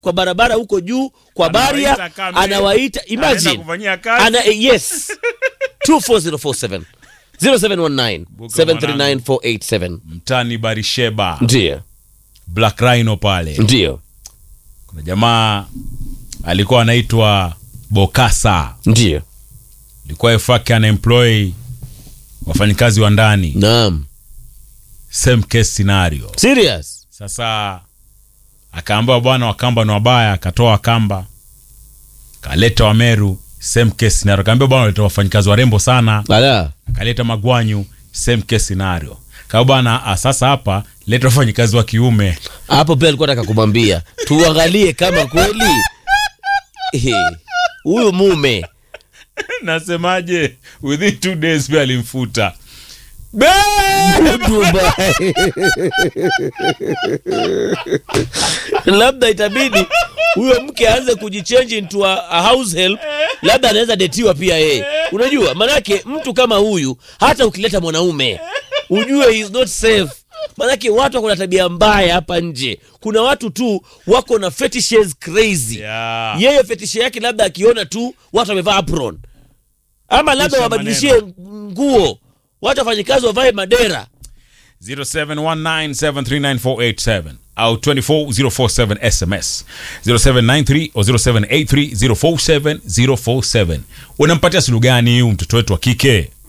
kwa barabara huko juu kwa Anawaita baria kama- anawaita anaenda imagine kufanyia kazi. ana eh, yes 24047 0719 739487 mtani barisheba ndio black rhino pale ndio kuna jamaa alikuwa anaitwa bokasa ndio ilikuwa efake anaemploy wafanyikazi wa ndani naam same case scenario serious sasa akaambiwa bwana wakamba ni wabaya akatoa wakamba kaleta wameru same case scenario akaambiwa bwana waleta wafanyikazi warembo sana ala akaleta magwanyu same case scenario kaa bwana ah, sasa hapa leta wafanyikazi wa kiume hapo pia alikuwa nataka kumwambia tuangalie kama kweli eh, huyu mume nasemaje within two days pia alimfuta Be- Dubai. labda itabidi huyo mke aanze kujichange into a, a house help labda anaweza detiwa pia yeye unajua manake mtu kama huyu hata ukileta mwanaume ujue he is not safe manake watu wako na tabia mbaya hapa nje kuna watu tu wako na fetishes crazy Yeah. yeye fetishe yake labda akiona tu watu wamevaa apron ama labda Kisha wabadilishie nguo watu wafanyikazi wavae madera 0719739487 au 24047 sms 0793 au 0783047047 unampatia sulu gani huyu mtoto wetu wa kike